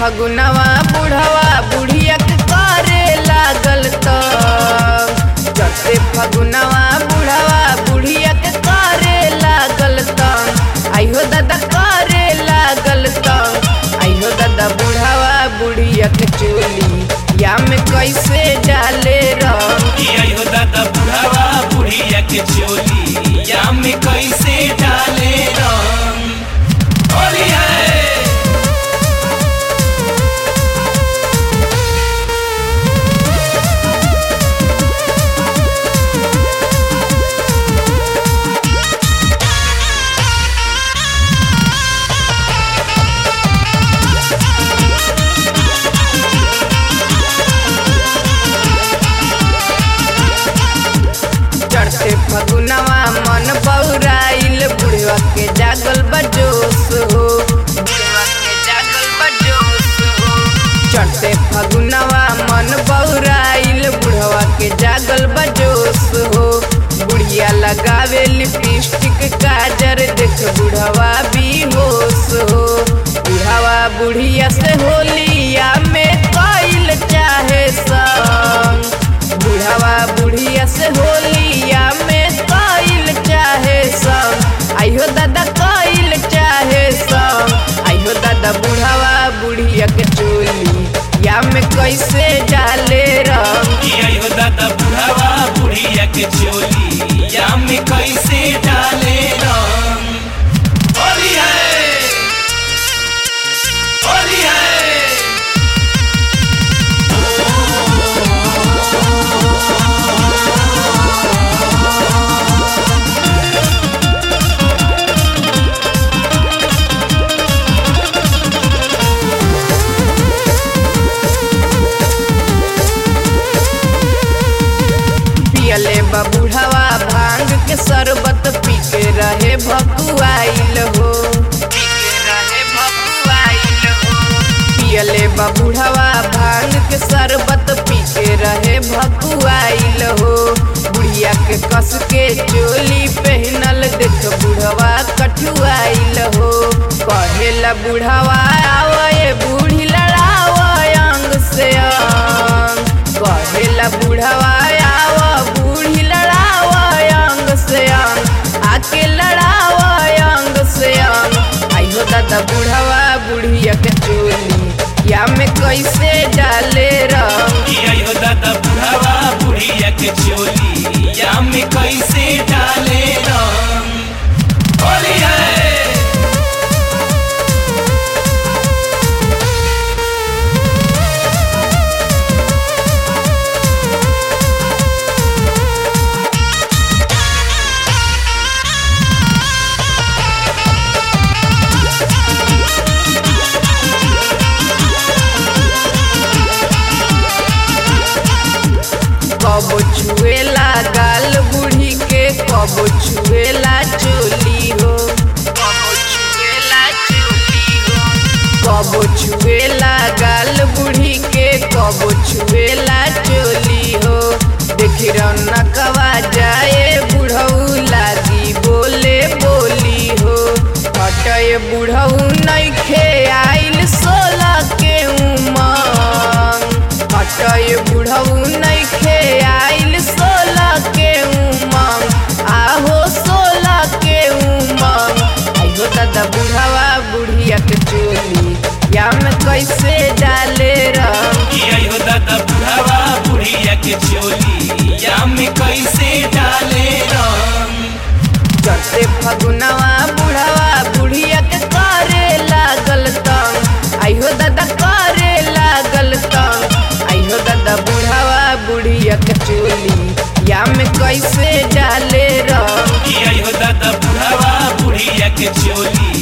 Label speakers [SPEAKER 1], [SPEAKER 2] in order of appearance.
[SPEAKER 1] फगुनवा बुढ़वा बुढ़िया के करे लागल त चढ़ते फगुनवा बुढ़वा बुढ़िया के करे लागल त आइहो दादा करे लागल त आइहो दादा बुढ़वा बुढ़िया के चोली या में कैसे डाले रंग
[SPEAKER 2] आयो दादा बुढ़ावा बुढ़िया के चोली या में कैसे डाले रंग होली है
[SPEAKER 1] चढ़ते फगुनवा मन बौराइल बुढ़वा के जागल बजोस हो बुढ़वा के जागल बजोस हो चढ़ते फगुनवा मन बौराइल बुढ़वा के जागल बजोस हो बुढ़िया लगावे लिपस्टिक काजर देख बुढ़वा भी होश हो बुढ़वा बुढ़िया से होलिया में कइल चाहे संग बुढ़वा बुढ़िया से होलिया में कइल चाहे संग आइहो दादा कइल चाहे संग आइहो दादा बुढ़वा बुढ़िया के चोली या में कैसे डाले रंग
[SPEAKER 2] आयो दादा बुढ़ावा बुढ़िया के चोली या में कैसे डाले रंग होली है होली है
[SPEAKER 1] पियले बा बुढ़वा भांग के शरबत पी के रहे भकुआइल हो पी के रहे भकुआइल हो पियले बा बुढ़वा भांग के शरबत पी के रहे भकुआइल हो बुढ़िया के कस के चोली पहनल देख बुढ़वा कठुआइल हो कहेला बुढ़वा आवए बूढ़ी लड़ाव अंग से अंग कहेला बुढ़वा आव बूढ़ी लड़ाव अंग से अंग आके लड़ाव अंग से अंग आइहो दादा बुढ़वा बुढ़िया के चोली या में कैसे डाले रंग
[SPEAKER 2] आयो दादा बुढ़ावा बुढ़िया के चोली या में कैसे डाले रंग होली है
[SPEAKER 1] कबो छुएला गाल बूढ़ी के कबो छुएला चोली हो कबो छुएला चोली हो कबो छुएला गाल बूढ़ी के कबो छुएला चोली हो देखी रौनकवा जाए बुढ़ऊ लागी बोले बोली हो हटय बुढ़ऊ नइखे आइल सोलह के उमंग हटय बुढ़ऊ नइखे आइल सोलह के उमंग आहो सोलह के उमंग आइहो दादा बुढ़वा बुढ़िया के चोली या में कैसे डाले रंग
[SPEAKER 2] आयो दादा बुढ़ावा बुढ़िया के चोली या में कैसे डाले रंग
[SPEAKER 1] चढ़ते फगुनवा बुढ़वा बुढ़िया के करे लागल तंग आइहो दादा करे लागल तंग आइहो दादा बुढ़वा बुढ़िया के चोली या में कैसे डाले रंग
[SPEAKER 2] आयो दादा बुढ़ावा बुढ़िया के चोली